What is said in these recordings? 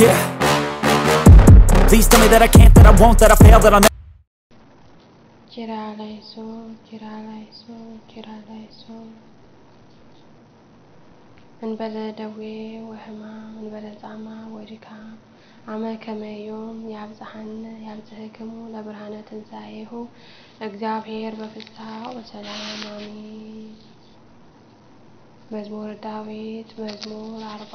Yeah. Please tell me that I can't, that I won't, that I fail, that I'll never. ጅራ ላይ ሶ ጅራ ላይ ሶ ጅራ ላይ ሶ እንበለ ደዌ ወሕማም እንበለ ጻማ ወድካም አመ ከመዮም ያብጽሐነ ያብጽሕክሙ ለብርሃነ ትንሣኤሁ እግዚአብሔር በፍስሐ ወሰላም አሜን። መዝሙር ዳዊት መዝሙር አርባ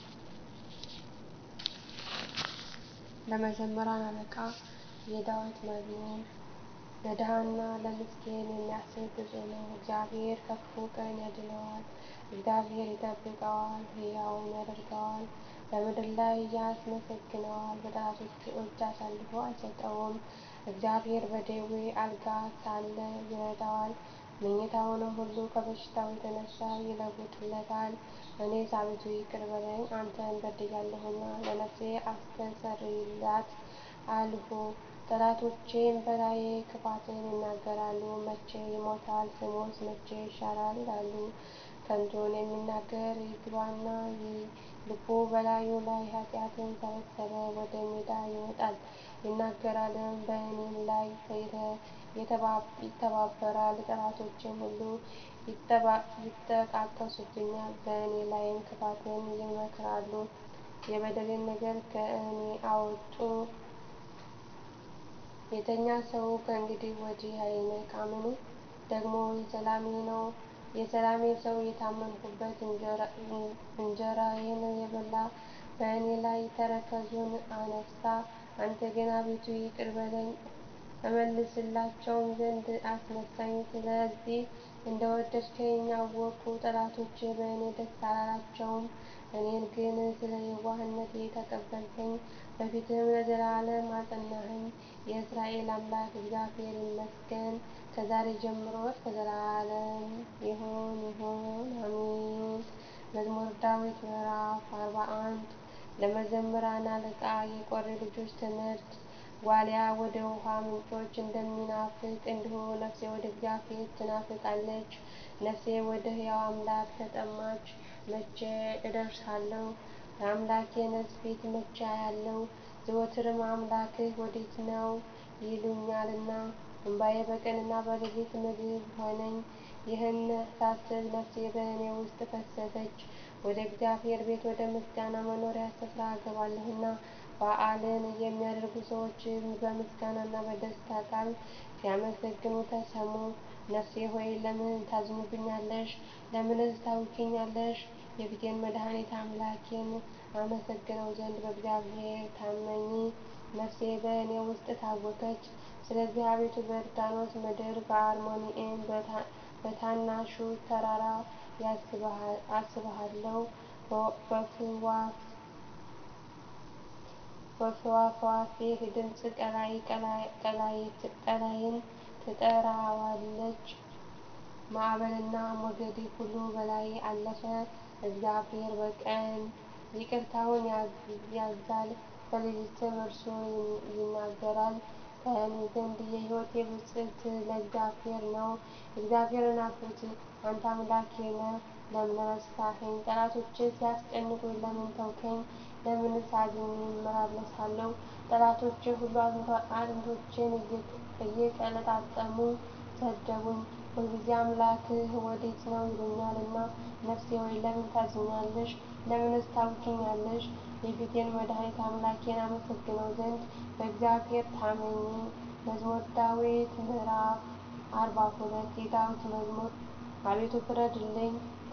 ለመዘምራን አለቃ የዳዊት መዝሙር ለድሃና ለምስኪን የሚያስብ ብፁዕ ነው። እግዚአብሔር ከክፉ ቀን ያድነዋል። እግዚአብሔር ይጠብቀዋል፣ ሕያውም ያደርገዋል። በምድር ላይ ያስመሰግነዋል፣ በጠላቶቹ እጅ አሳልፎ አይሰጠውም። እግዚአብሔር በደዌ አልጋ ሳለ ይረዳዋል፣ መኝታውንም ሁሉ ከበሽታው የተነሳ ይለውጥለታል። እኔስ አቤቱ ይቅር በለኝ አንተን በድያለሁና ለነፍሴ አስተሰርይላት አልሁ። ጠላቶቼም በላዬ ክፋትን ይናገራሉ። መቼ ይሞታል? ስሙስ መቼ ይሻራል? ይላሉ። ከንቱን የሚናገር ይግባና ይይ። ልቡ በላዩ ላይ ኃጢአትን ሰበሰበ። ወደ ሜዳ ይወጣል ይናገራልም፣ በእኔም ላይ ይተባበራል። ጠላቶቼም ሁሉ ይጠቃቀሱብኛል፣ በእኔ ላይም ክፋትን ይመክራሉ። የበደሌን ነገር ከእኔ አወጡ። የተኛ ሰው ከእንግዲህ ወዲህ አይነቃምን? ደግሞ የሰላሜ ነው የሰላሜ ሰው የታመንሁበት እንጀራዬን የበላ በእኔ ላይ ተረከዙን አነሳ። አንተ ግን አቤቱ ይቅር በለኝ እመልስላቸውም ዘንድ አስነሳኝ። ስለዚህ እንደ ወደድከኝ አወቅሁ። ጠላቶቼ በእኔ ደስ አላላቸውም። እኔን ግን ስለ የዋህነቴ ተቀበልከኝ፣ በፊትህም ለዘላለም አጸናኸኝ። የእስራኤል አምላክ እግዚአብሔር ይመስገን፣ ከዛሬ ጀምሮ እስከ ዘላለም ይሁን ይሁን አሜን። መዝሙር ዳዊት ምዕራፍ አርባ አንድ ለመዘምራን አለቃ የቆሬ ልጆች ትምህርት። ዋሊያ ወደ ውኃ ምንጮች እንደሚናፍቅ እንዲሁ ነፍሴ ወደ እግዚአብሔር ትናፍቃለች። ነፍሴ ወደ ሕያው አምላክ ተጠማች። መቼ እደርሳለሁ? የአምላኬንስ ፊት መቼ አያለሁ? ዘወትርም አምላክህ ወዴት ነው ይሉኛልና፣ እንባዬ በቀንና በሌሊት ምግብ ሆነኝ። ይህን ሳስብ ነፍሴ በእኔ ውስጥ ፈሰሰች። ወደ እግዚአብሔር ቤት ወደ ምስጋና መኖሪያ ስፍራ እገባለሁና። በዓልን የሚያደርጉ ሰዎች በምስጋናና በደስታ ቃል ሲያመሰግኑ ተሰሙ። ነፍሴ ሆይ ለምን ታዝኝብኛለሽ? ለምንስ ታውኪኛለሽ? የፊቴን መድኃኒት አምላኬን አመሰግነው ዘንድ በእግዚአብሔር ታመኚ። ነፍሴ በእኔ ውስጥ ታወከች። ስለዚህ አቤቱ በዮርዳኖስ ምድር በአርሞንዔም በታናሹ ተራራ አስብሃለሁ። በፍዋፍዋቴህ ድምፅ ቀላይ ቀላይን ትጠራዋለች። ማዕበልና ሞገድ ሁሉ በላዬ አለፈ። እግዚአብሔር በቀን ይቅርታውን ያዝዛል፣ በሌሊትም እርሱ ይናገራል። ከእኔ ዘንድ የሕይወቴ ብፅዕት ለእግዚአብሔር ነው። እግዚአብሔርን አክብሩት፣ አንተ አምላኬ ነህ። ለምን ረሳኸኝ? ጠላቶቼ ሲያስጨንቁኝ ለምን ተውከኝ? ለምንስ አዝኜ እመላለሳለሁ? ጠላቶቼ ሁሉ አጥንቶቼን እየቀለጣጠሙ ሰደቡኝ። ሁልጊዜ አምላክህ ወዴት ነው ይሉኛልና። ነፍሴ ሆይ ለምን ታዝኛለሽ? ለምንስ ታውኪኛለሽ? የፊቴን መድኃኒት አምላኬን አመሰግነው ዘንድ በእግዚአብሔር ታመኚ። መዝሙር ዳዊት ምዕራፍ አርባ ሁለት የዳዊት መዝሙር አቤቱ ፍረድልኝ፣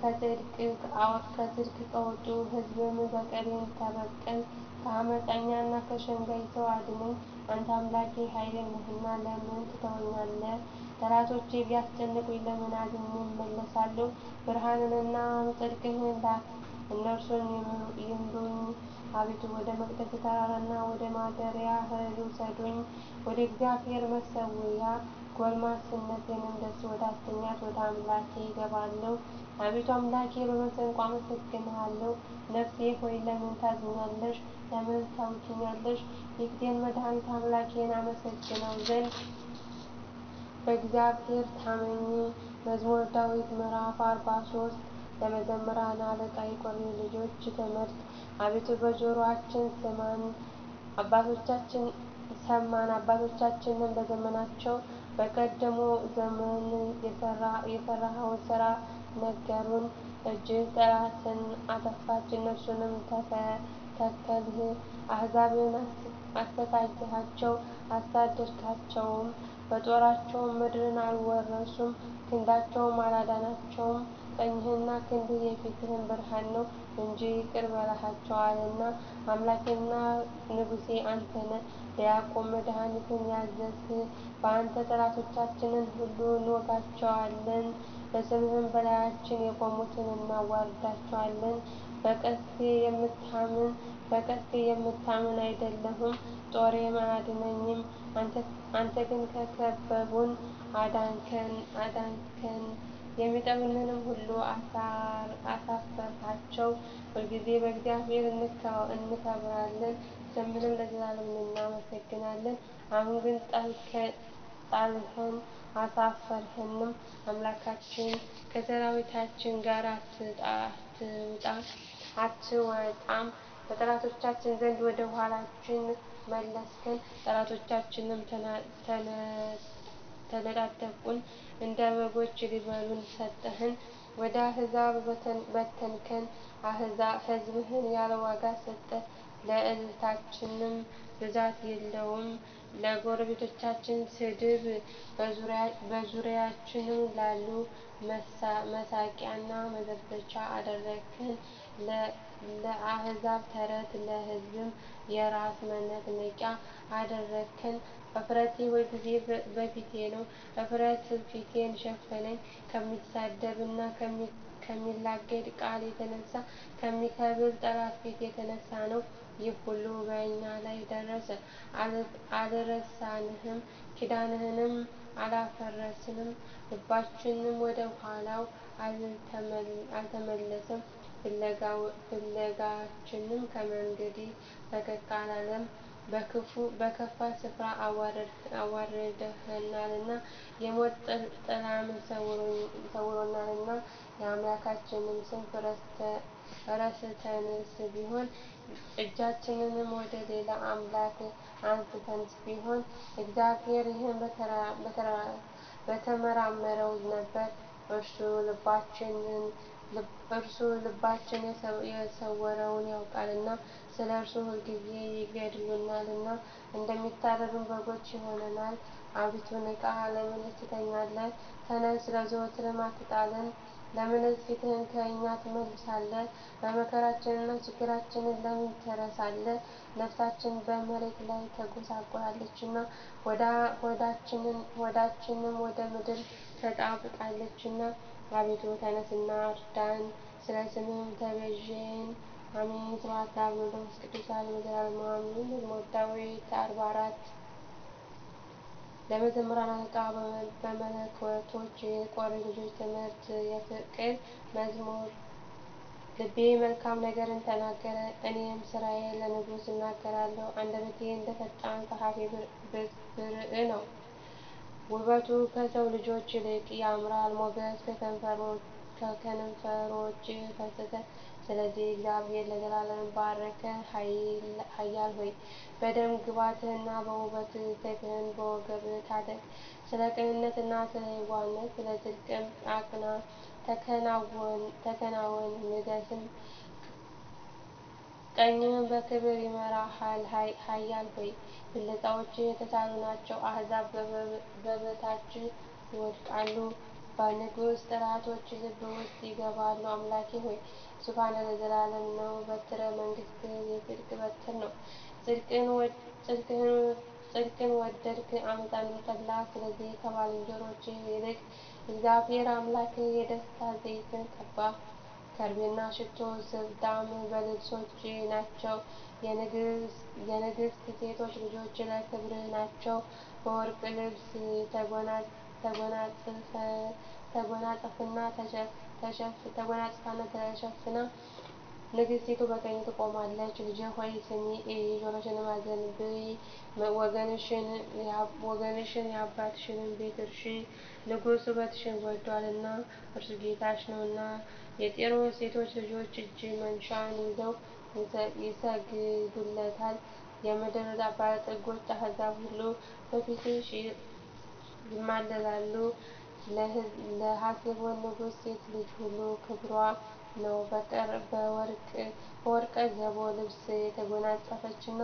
ከጽድቅ ከወጡ ሕዝብም በቀሌን ተበቀል። ከዓመፀኛና ከሸንጋይ ሰው አድነኝ። አንተ አምላኬ ኃይሌ ነህና ለምን ትተወኛለህ? ጠላቶቼ ቢያስጨንቁኝ ለምን አዝኜ እመለሳለሁ? ብርሃንንና ጽድቅህን ላክ፣ እነርሱም ይምሩኝ። አቤቱ ወደ መቅደስህ ተራራና ወደ ማደሪያህ ውሰዱኝ። ወደ እግዚአብሔር መሠዊያ ጕልማስነቴንም ደስ ወዳሰኛት ወደ አምላኬ እገባለሁ። አቤቱ አምላኬ በመሰንቆ አመሰግንሃለሁ። ነፍሴ ሆይ ለምን ታዝኛለሽ? ለምንስ ታውኪኛለሽ? የፊቴን መድኃኒት አምላኬን አመሰግነው ዘንድ በእግዚአብሔር ታመኚ። መዝሙር ዳዊት ምዕራፍ አርባ ሶስት ለመዘምራን አለቃ የቆሬ ልጆች ትምህርት። አቤቱ በጆሮአችን ስማን አባቶቻችንም በዘመናቸው በቀደመ ዘመን የሠራኸውን ሥራ ነገሩን። እጅህ ጠላትን አጠፋች እነርሱንም ተከልህ። አሕዛብን አሠቃየሃቸው አሳደድካቸውም። በጦራቸው ምድርን አልወረሱም ክንዳቸውም አላዳናቸውም። ቀኝህና ክንድህ የፊትህ ብርሃን ነው እንጂ ይቅር ብለሃቸዋልና። አምላኬና ንጉሤ አንተ ነህ፣ ለያዕቆብ መድኃኒትን ያዘዝህ። በአንተ ጠላቶቻችንን ሁሉ እንወጋቸዋለን፣ በስምህም በላያችን የቆሙትን እናዋርዳቸዋለን። በቀስቴ የምታምን አይደለሁም፣ ጦሬም አያድነኝም። አንተ ግን ከከበቡን አዳንከን፣ የሚጠሉንንም ሁሉ አሳፈርሃቸው። ሁልጊዜ በእግዚአብሔር እንከብራለን፣ ስምህንም ለዘላለም እናመሰግናለን። አሁን ግን ጣልኸን አሳፈርኸንም። አምላካችን ከሠራዊታችን ጋር አትወጣም። በጠላቶቻችን ዘንድ ወደ ኋላችን መለስከን፣ ጠላቶቻችንም ተነጣጠቁን። እንደ በጎች ሊበሉን ሰጠኸን፣ ወደ አሕዛብ በተንከን። ሕዝብህን ያለ ዋጋ ሰጠህ፣ ለእልልታችንም ብዛት የለውም። ለጎረቤቶቻችን ስድብ፣ በዙሪያችንም ላሉ መሳቂያና መዘበቻ አደረግኸን። ለአሕዛብ ተረት፣ ለሕዝብም የራስ መነቅነቂያ አደረግኸን። እፍረቴ ሁልጊዜ በፊቴ ነው፣ እፍረት ፊቴን ሸፈነኝ። ከሚሳደብና ከሚላገድ ቃል የተነሣ ከሚከብር ጠላት ፊት የተነሣ ነው። ይህ ሁሉ በእኛ ላይ ደረሰ። አልረሳንህም፣ ኪዳንህንም አላፈረስንም። ልባችንም ወደ ኋላው አልተመለሰም፣ ፍለጋችንም ከመንገድህ ፈቀቅ አላለም። በከፋ ስፍራ አዋርደኸናልና፣ የሞት ጥላም ሰውሮናልና። የአምላካችንን ስም ረስተንስ ቢሆን እጃችንንም ወደ ሌላ አምላክ አንሥተንስ ቢሆን እግዚአብሔር ይህን በተመራመረው ነበር። እርሱ ልባችን የሰወረውን ያውቃልና። ስለ እርሱ ሁልጊዜ ይገድሉናልና፣ እንደሚታረዱ በጎች ሆነናል። አቤቱ ንቃ፣ ለምንስ ትተኛለህ? ተነሥ፣ ለዘወትርም አትጣለን። ለምንስ ፊትህን ከእኛ ትመልሳለህ? በመከራችንና ችግራችን ለምን ትረሳለህ? ነፍሳችን በመሬት ላይ ተጐሳቍላለችና፣ ሆዳችንም ወደ ምድር ተጣብቃለችና። አቤቱ ተነሥና እርዳን፣ ስለ ስምህም ተቤዠን። አሜን። ስብሐት ለአብ ወወልድ ወመንፈስ ቅዱስ ለዓለሙ ለዘላለሙ አሜን። መዝሙረ ዳዊት አርባ አራት ለመዘምራን አለቃ በመለከቶች የቆሬ ልጆች ትምህርት የፍቅር መዝሙር ልቤ መልካም ነገርን ተናገረ፣ እኔም ሥራዬ ለንጉሥ እናገራለሁ። አንደበቴ እንደ ፈጣን ጸሐፊ ብርዕ ነው፣ ውበቱ ከሰው ልጆች ይልቅ ያምራል። ሞገስ ከከንፈሮችህ ፈሰሰ። ስለዚህ እግዚአብሔር ለዘላለም ባረከህ። ኃያል ሆይ በደም ግባትህና በውበትህ ሰይፍህን በወገብህ ታጠቅ። ስለ ቅንነትና ስለ የዋህነት ስለ ጽድቅም አቅና። ተከናወን ንገሥም፣ ቀኝህም በክብር ይመራሃል። ኃያል ሆይ ፍላጻዎችህ የተሳሉ ናቸው፣ አሕዛብ በበታችህ ይወድቃሉ። በንጉሥ ጠላቶች ልብ ውስጥ ይገባሉ። አምላኬ ሆይ ዙፋንህ ለዘላለም ነው፣ በትረ መንግሥትህ የጽድቅ በትር ነው። ጽድቅን ወደድህ ዓመፃንም ጠላህ። ስለዚህ ከባልንጀሮችህ ይልቅ እግዚአብሔር አምላክህ የደስታ ዘይትን ቀባህ። ከርቤና ሽቱ ዝብዳም በልብሶችህ ናቸው። የንግሥት ሴቶች ልጆች ለክብርህ ናቸው። በወርቅ ልብስ ተጐናጸፍና ተሸፍና ንግሥቲቱ በቀኝህ ትቆማለች። ልጄ ሆይ ስሚ እዪ፣ ጆሮሽንም አዘንብዪ። ወገንሽን የአባትሽንም ቤት እርሺ። ንጉሥ ውበትሽን ወድዶአልና እርሱ ጌታሽ ነውና። የጢሮስ ሴቶች ልጆች እጅ መንሻን ይዘው ይሰግዱለታል። የምድር ባለጠጎች አሕዛብ ሁሉ በፊትሽ ይማለላሉ። ለሐሴቦን ንጉሥ ሴት ልጅ ሁሉ ክብሯ ነው። በወርቀ ዘቦ ልብስ የተጎናጸፈችና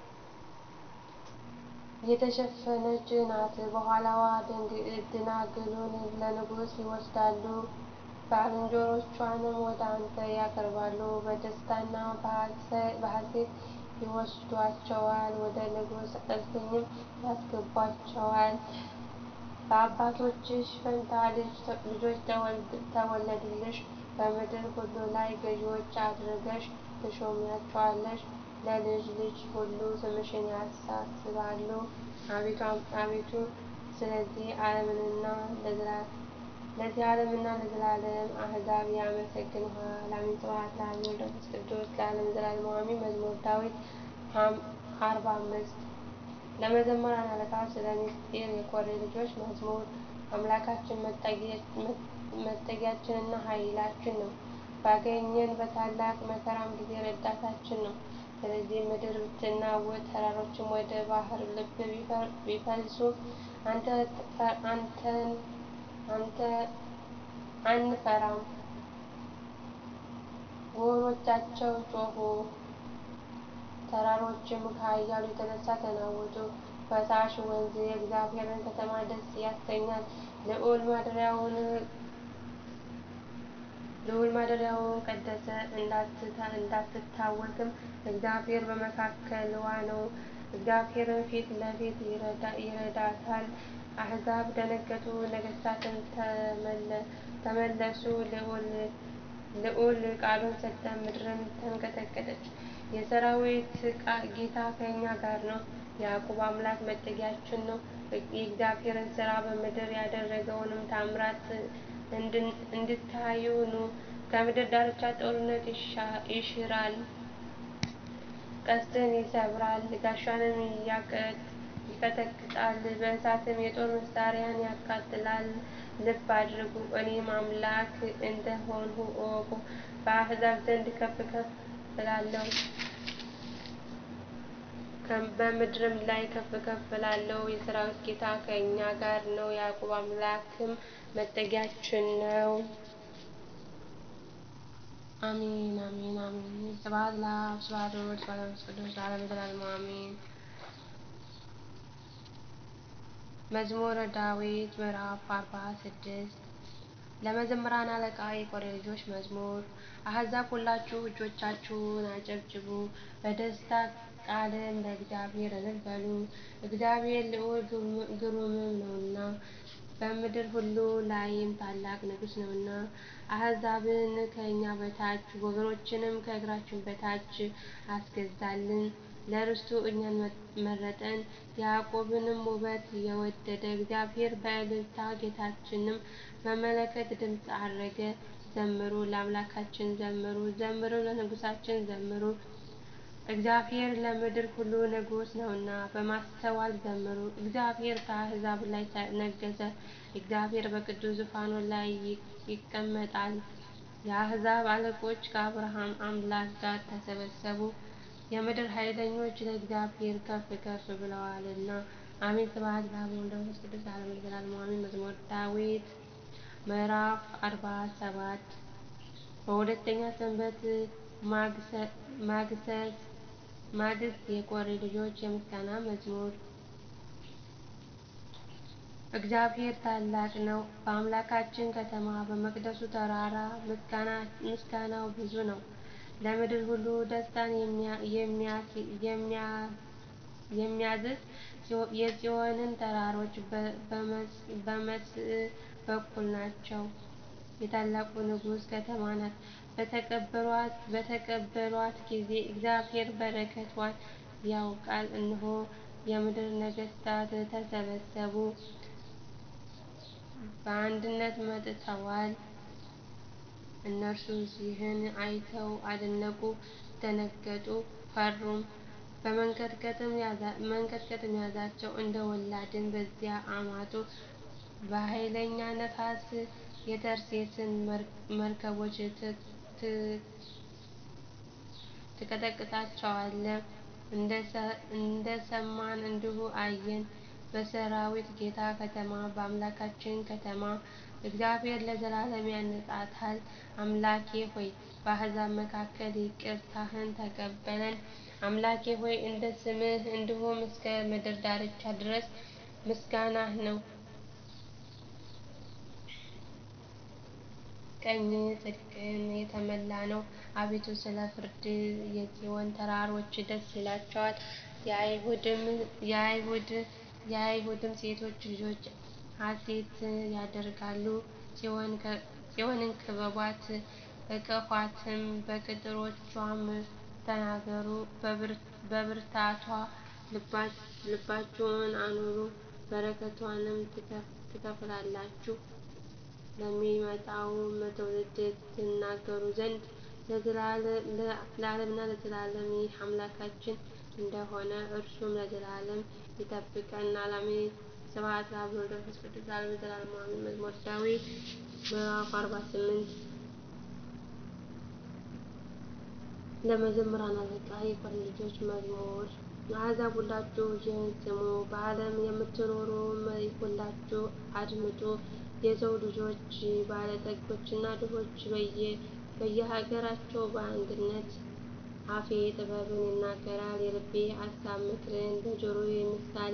የተሸፈነች ናት። በኋላዋ ደናግሉን ለንጉሥ ይወስዳሉ፣ ባልንጀሮቿንም ወደ አንተ ያቀርባሉ። በደስታና በሐሤት ይወስዷቸዋል፣ ወደ ንጉሥ እልፍኝም ያስገቧቸዋል። በአባቶችሽ ፋንታ ልጆች ተወለዱልሽ፣ በምድር ሁሉ ላይ ገዢዎች አድርገሽ ትሾሚያቸዋለሽ። ለልጅ ልጅ ሁሉ ስምሽን ያሳስባሉ። አቤቱ ስለዚህ ዓለምና ለዘላለም አሕዛብ ያመሰግኑሃል። አሜን። ስብሐት ለአብ ወወልድ ወመንፈስ ቅዱስ ለዓለሙ ዘላለሙ አሜን። መዝሙረ ዳዊት አርባ አምስት ለመዘምራን አለቃ ስለ ምሥጢር የቆሬ ልጆች መዝሙር። አምላካችን መጠጊያችንና ኃይላችን ነው፣ ባገኘን በታላቅ መከራም ጊዜ ረዳታችን ነው። ስለዚህ ምድር ብትናወጥ ተራሮችም ወደ ባሕር ልብ ቢፈልሱ አንፈራም። ግዎሮቻቸው ጮኹ፣ ተራሮችም ከኃይሉ የተነሣ ተናወጡ። ፈሳሽ ወንዝ የእግዚአብሔርን ከተማ ደስ ያሰኛል። ልዑል ማደሪያውን ቀደሰ፣ እንዳትታወክም። እግዚአብሔር በመካከልዋ ነው። እግዚአብሔርም ፊት ለፊት ይረዳታል። አሕዛብ ደነገጡ፣ ነገሥታትም ተመለሱ። ልዑል ቃሉን ሰጠ፣ ምድርም ተንቀጠቀጠች። የሠራዊት ጌታ ከእኛ ጋር ነው። የያዕቆብ አምላክ መጠጊያችን ነው። የእግዚአብሔርን ሥራ በምድር ያደረገውንም ተአምራት እንድታዩ ኑ። ከምድር ዳርቻ ጦርነት ይሽራል፣ ቀስትን ይሰብራል፣ ጋሻንም ይቀጠቅጣል፣ በእሳትም የጦር መሣሪያን ያቃጥላል። ልብ አድርጉ፣ እኔም አምላክ እንደ ሆንሁ እወቁ። በአሕዛብ ዘንድ ከፍ ከፍ እላለሁ፣ በምድርም ላይ ከፍ ከፍ እላለሁ። የሠራዊት ጌታ ከእኛ ጋር ነው፣ የያዕቆብ አምላክም መጠጊያችን ነው። አሜን አሜን አሜን። ስብሐት ለአብ ስብሐት ለወልድ ስብሐት ለመንፈስ ቅዱስ ለዓለሙ ዘላለሙ አሜን። መዝሙረ ዳዊት ምዕራፍ አርባ ስድስት ለመዘምራን አለቃ የቆሬ ልጆች መዝሙር። አሕዛብ ሁላችሁ እጆቻችሁን አጨብጭቡ፣ በደስታ ቃልም ለእግዚአብሔር እልል በሉ። እግዚአብሔር ልዑል ግሩምም ነውና በምድር ሁሉ ላይም ታላቅ ንጉሥ ነውና። አሕዛብን ከእኛ በታች ወገኖችንም ከእግራችን በታች አስገዛልን። ለርስቱ እኛን መረጠን፣ የያዕቆብንም ውበት የወደደ እግዚአብሔር በእልልታ ጌታችንም በመለከት ድምፅ ዐረገ። ዘምሩ፣ ለአምላካችን ዘምሩ፣ ዘምሩ፣ ለንጉሣችን ዘምሩ። እግዚአብሔር ለምድር ሁሉ ንጉሥ ነውና በማስተዋል ዘምሩ። እግዚአብሔር በአሕዛብ ላይ ነገሠ፣ እግዚአብሔር በቅዱስ ዙፋኑ ላይ ይቀመጣል። የአሕዛብ አለቆች ከአብርሃም አምላክ ጋር ተሰበሰቡ፣ የምድር ኃይለኞች ለእግዚአብሔር ከፍ ከፍ ብለዋልና። አሜን። ስብሐት ለአብ ወወልድ ወመንፈስ ቅዱስ ለዓለሙ ዘላለሙ አሜን። መዝሙረ ዳዊት ምዕራፍ አርባ ሰባት በሁለተኛ ሰንበት ማግስት የቆሬ ልጆች የምስጋና መዝሙር። እግዚአብሔር ታላቅ ነው፣ በአምላካችን ከተማ በመቅደሱ ተራራ ምስጋናው ብዙ ነው። ለምድር ሁሉ ደስታን የሚያዝዝ የጽዮንን ተራሮች በመስዕ በኩል ናቸው። የታላቁ ንጉሥ ከተማ ናት። በተቀበሏት ጊዜ እግዚአብሔር በረከትዋን ያውቃል። እነሆ የምድር ነገሥታት ተሰበሰቡ፣ በአንድነት መጥተዋል። እነርሱ ይህን አይተው አደነቁ፣ ደነገጡ፣ ፈሩም። መንቀጥቀጥም ያዛቸው፣ እንደ ወላድም በዚያ አማቱ። በኃይለኛ ነፋስ የተርሴስን መርከቦች ትቀጠቅጣቸዋለህ። እንደ ሰማን እንዲሁ አየን በሠራዊት ጌታ ከተማ በአምላካችን ከተማ እግዚአብሔር ለዘላለም ያንጻታል። አምላኬ ሆይ በአሕዛብ መካከል ይቅርታህን ተቀበለን። አምላኬ ሆይ እንደ ስምህ እንዲሁም እስከ ምድር ዳርቻ ድረስ ምስጋናህ ነው። ቀኝህ ጽድቅን የተመላ ነው። አቤቱ ስለ ፍርድህ የጽዮን ተራሮች ደስ ይላቸዋል፣ የአይሁድም ሴቶች ልጆች ሐሤት ያደርጋሉ። ጽዮንን ክበቧት፣ እቀፏትም፣ በቅጥሮቿም ተናገሩ። በብርታቷ ልባችሁን አኑሩ፣ በረከትዋንም ትከፍላላችሁ ለሚመጣውም ትውልድ ትናገሩ ዘንድ ለዓለምና ለዘላለም ይህ አምላካችን እንደ ሆነ እርሱም ለዘላለም ይጠብቀናል። አሜን። ስብሐት ለአብ ወወልድ ወመንፈስ ቅዱስ ለዓለሙ ለዘላለሙ አሜን። መዝሙረ ዳዊት ምዕራፍ አርባ ስምንት ለመዘምራን አለቃ የቆሬ ልጆች መዝሙር። አሕዛብ ሁላችሁ ይህን ስሙ፣ በዓለም የምትኖሩም ሁላችሁ አድምጡ። የሰው ልጆች ባለጠጎችና ድሆች በየሀገራቸው በአንድነት አፌ ጥበብን ይናገራል፣ የልቤ አሳብ ምክርን በጆሮዬ ምሳሌ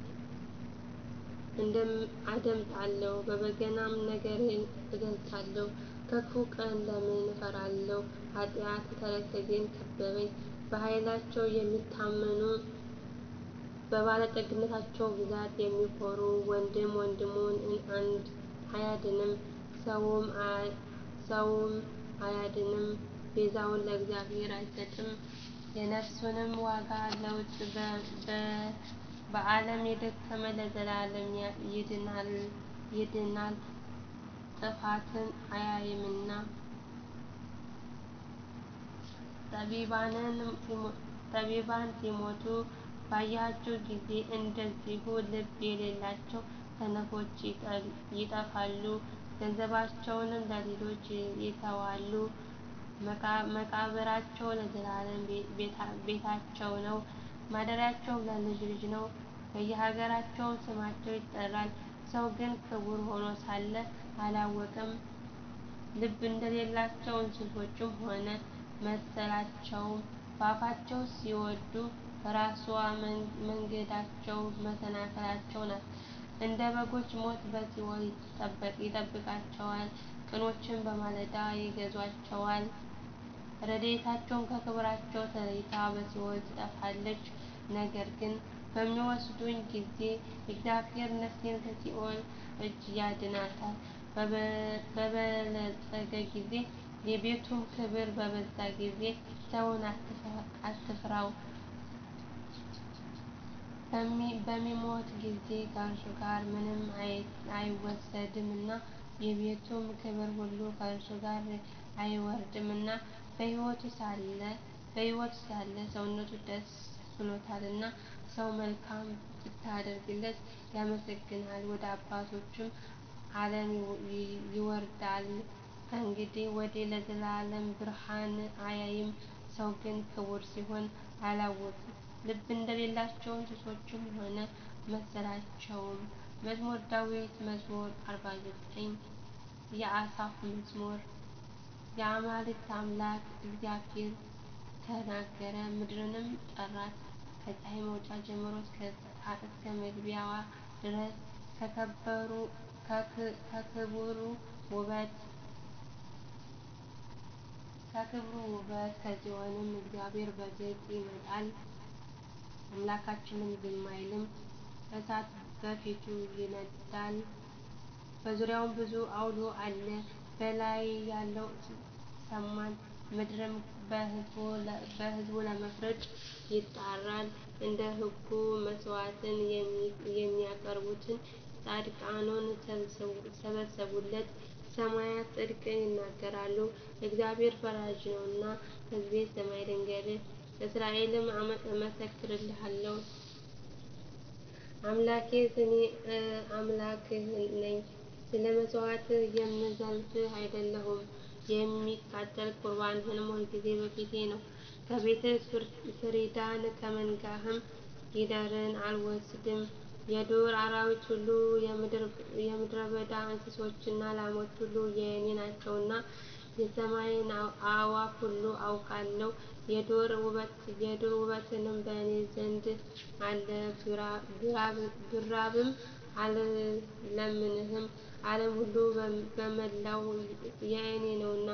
አደምጣለሁ። በበገናም ነገርን እገልጻለሁ። ከክፉ ቀን ለምን እፈራለሁ? ኃጢአት ተረከዜን ከበበኝ። በኃይላቸው የሚታመኑ በባለጠግነታቸው ብዛት የሚኮሩ ወንድም ወንድሙን አያድንም፣ ሰውም አያድንም። ቤዛውን ለእግዚአብሔር አይሰጥም፣ የነፍሱንም ዋጋ ለውጥ በዓለም የደከመ ለዘላለም ይድናል፣ ጥፋትን አያይምና። ጠቢባን ሲሞቱ ባያችሁ ጊዜ እንደዚሁ ልብ የሌላቸው ሰነፎች ይጠፋሉ፣ ገንዘባቸውንም ለሌሎች ይተዋሉ። መቃብራቸው ለዘላለም ቤታቸው ነው፣ ማደሪያቸውም ለልጅ ልጅ ነው። በየሀገራቸው ስማቸው ይጠራል። ሰው ግን ክቡር ሆኖ ሳለ አላወቀም። ልብ እንደሌላቸው እንስሶችም ሆነ መሰላቸውም። በአፋቸው ሲወዱ ራስዋ መንገዳቸው መሰናክላቸው ናት። እንደ በጎች ሞት በሲኦል ይጠብቃቸዋል፣ ቅኖችንም በማለዳ ይገዙአቸዋል። ረድኤታቸው ከክብራቸው ተለይታ በሲኦል ትጠፋለች። ነገር ግን በሚወስዱኝ ጊዜ እግዚአብሔር ነፍሴን ከሲኦል እጅ ያድናታል። በበለጸገ ጊዜ የቤቱም ክብር በበዛ ጊዜ ሰውን አትፍራው። በሚሞት ጊዜ ከእርሱ ጋር ምንም አይወሰድምና የቤቱም ክብር ሁሉ ከእርሱ ጋር አይወርድምና። በሕይወቱ ሳለ ሰውነቱ ደስ ብሎታልና ሰው መልካም ብታደርግለት ያመሰግንሃል፣ ወደ አባቶቹም ዓለም ይወርዳል። ከእንግዲህ ወዲህ ለዘላለም ብርሃንን አያይም። ሰው ግን ክቡር ሲሆን አላወቀም፣ ልብ እንደሌላቸው እንስሶችም ሆነ መሰላቸውም። መዝሙረ ዳዊት መዝሙር አርባ ዘጠኝ የአሳፍ መዝሙር። የአማልክት አምላክ እግዚአብሔር ተናገረ፣ ምድርንም ጠራት። ከፀሐይ መውጫ ጀምሮ እስከ መግቢያዋ ድረስ ከክብሩ ውበት ከጽዮንም እግዚአብሔር በግልጥ ይመጣል፣ አምላካችንም ዝም አይልም። እሳት በፊቱ ይነድዳል፣ በዙሪያው ብዙ ዐውሎ አለ። በላይ ያለው ሰማን፣ ምድርም በሕዝቡ ለመፍረድ ይጣራል። እንደ ሕጉ መሥዋዕትን የሚያቀርቡትን ጻድቃኑን ሰበሰቡለት። ሰማያት ጽድቅን ይናገራሉ፣ እግዚአብሔር ፈራጅ ነውና። ሕዝቤ ስማ ልንገርህ፣ እስራኤልም እመሰክርልሃለሁ። አምላኬስ እኔ አምላክህ ነኝ፣ ስለ መሥዋዕት የምዘልፍ አይደለሁም። የሚቃጠል ቍርባንህም ሁልጊዜ በፊቴ ነው። ከቤትህ ፍሪዳን ከመንጋህም ጊደርን አልወስድም የዱር አራዊት ሁሉ የምድረ በዳ እንስሶችና ላሞች ሁሉ የእኔ ናቸውና የሰማይን አዕዋፍ ሁሉ አውቃለሁ የዱር ውበትህም በእኔ ዘንድ አለ ብራብም አልለምንህም ዓለም ሁሉ በመላው የእኔ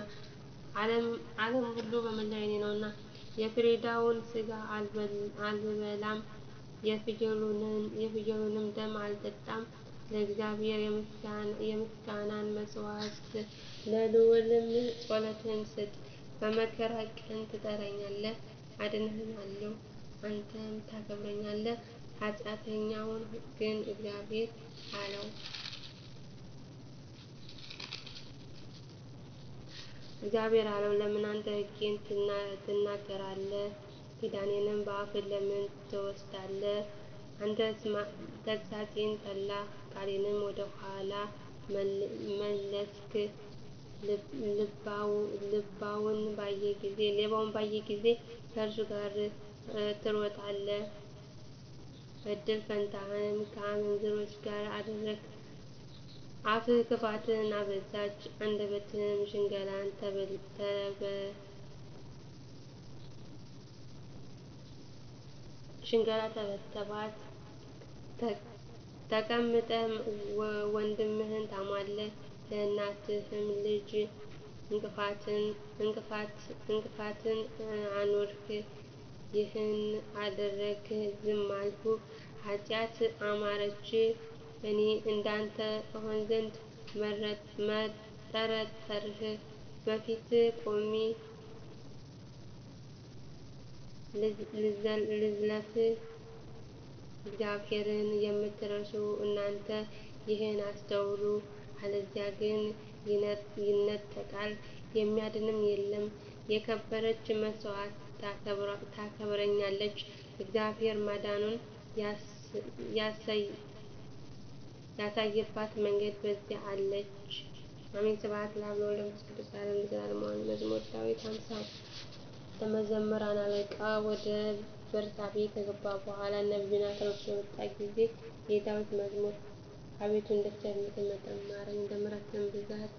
ነውና የፍሪዳውን ሥጋ አልበላም የፍየሉንም ደም አልጠጣም ለእግዚአብሔር የምስጋናን መሥዋዕት ለልዑልም ጸሎትን ስጥ በመከራ ቀን ትጠራኛለህ አድንህማለሁ አንተም ታከብረኛለህ ኃጢአተኛውን ግን እግዚአብሔር አለው ለምን አንተ ሕጌን ትናገራለህ ኪዳኔንም በአፍህ ለምን ትወስዳለህ አንተስ ተግሣጼን ጠላህ ቃሌንም ወደ ኋላ መለስህ ልባውን ባየ ጊዜ ከእርሱ ጋር ትሮጣለህ እድል ፈንታህንም ከአመንዝሮች ጋር አደረግህ አፍህ ክፋትን አበዛች አንደበትህም ሽንገላን ተበተባት ተቀምጠህ ወንድምህን ታማለህ ለእናትህም ልጅ ዕንቅፋትን አኖርህ ይህን አደረግህ ዝም አልሁ ኃጢአት አማረች እኔ እንዳንተ እሆን ዘንድ ጠረጠርህ በፊትህ ቆሜ ልዝለፍህ እግዚአብሔርን የምትረሱ እናንተ ይህን አስተውሉ አለዚያ ግን ይነጠቃል የሚያድንም የለም የከበረች መሥዋዕት ታከብረኛለች እግዚአብሔር ማዳኑን ያሳየባት መንገድ በዚያ አለች አሜን ስብሐት ለአብ ወወልድ ወመንፈስ ቅዱስ ለዓለሙ ለዘላለሙ አሜን መዝሙር ዳዊት ሃምሳ የመዘምራን አለቃ ወደ ቤርሳቤህ ከገባ በኋላ ነቢዩ ናታን ወደ እርሱ በመጣ ጊዜ የዳዊት መዝሙር አቤቱ እንደ ቸርነትህ መጠን ማረኝ እንደ ምሕረትህም ብዛት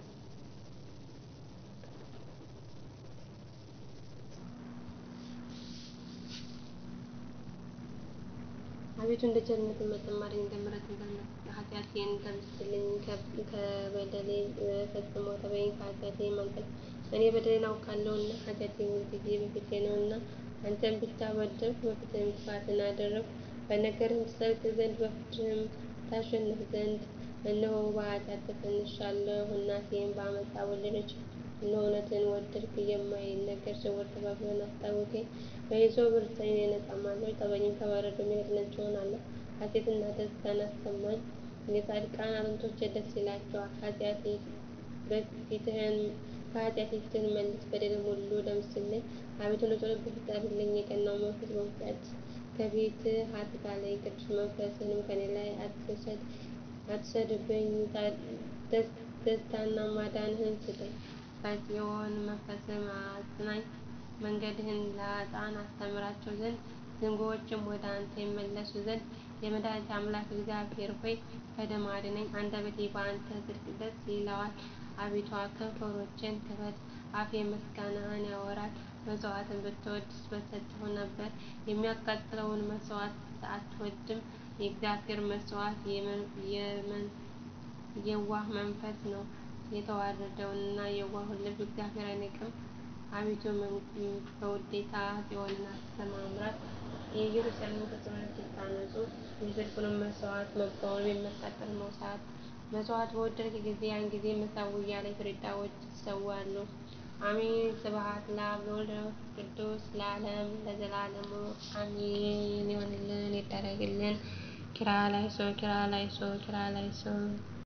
አቤቱ እንደ ቸርነትህ መጠን ማረኝ እንደ ምሕረትህም ብዛት ኃጢአቴን ደምስስልኝ ከበደሌ ፈጽሞ እጠበኝ ከኃጢአቴም አንጻኝ እኔ በደሌን አውቃለሁና ኃጢአቴም ሁልጊዜ በፊቴ ነውና አንተን ብቻ በደልሁ በፊትህም ክፋትን አደረግሁ በነገርህም ትጸድቅ ዘንድ በፍርድህም ታሸንፍ ዘንድ እነሆ በኃጢአት ተፀንሻለሁ እናቴም በዓመፃ ወለደችኝ እነሆ እውነትን ወደድህ የማይነገር ስውር ጥበብህን አስታወቅኸኝ በሂሶጵ እርጨኝ እኔ እጸድሳለሁ እጠበኝም ከበረዶም ይልቅ ነጭ እሆናለሁ ሐሤትና ደስታን አሰማኝ የጻድቃን አጥንቶች ደስ ይላቸዋል ከኃጢአቴ ፊትህን መልስ በደሌንም ሁሉ ደምስስልኝ አቤቱ ለጸሎት በፊትህ አድርግልኝ የቀናውን መንፈስ በውስጤ ከቤትህ አትጣለኝ ቅዱስ መንፈስህንም ከእኔ ላይ አትውሰድብኝ ደስታንና ማዳንህን ስጠኝ በጽዮን መንፈስህን አጽናኝ መንገድህን ለኃጥአን አስተምራቸው ዘንድ ዝንጉዎችም ወደ አንተ ይመለሱ ዘንድ የመድኃኒቴ አምላክ እግዚአብሔር ሆይ ከደም አድነኝ አንደበቴ በአንተ ጽድቅ ደስ ይለዋል አቤቱ ከንፈሮቼን ክፈት አፌ ምስጋናህን ያወራል መሥዋዕትን ብትወድድስ በሰጠሁህ ነበር የሚያቃጥለውን መሥዋዕት አትወድድም የእግዚአብሔር መሥዋዕት የዋህ መንፈስ ነው የተዋረደውንና የዋሁን ልብ እግዚአብሔር አይንቅም አቤቱ በውዴታ ጽዮንን አስተማራት የኢየሩሳሌምን ቅጽሮች ይታነጹ የጽድቁንም መሥዋዕት መባውንም የሚያቃጥለውን መሥዋዕት በወደድህ ጊዜ ያን ጊዜ መሠዊያህ ላይ ፍሪዳዎች ይሠዋሉ አሜን ስብሐት ለአብ ለወልድ ለመንፈስ ቅዱስ ለዓለሙ ለዘላለሙ አሜን ይሁንልን ይደረግልን ኪርያላይሶን ኪርያላይሶን ኪርያላይሶን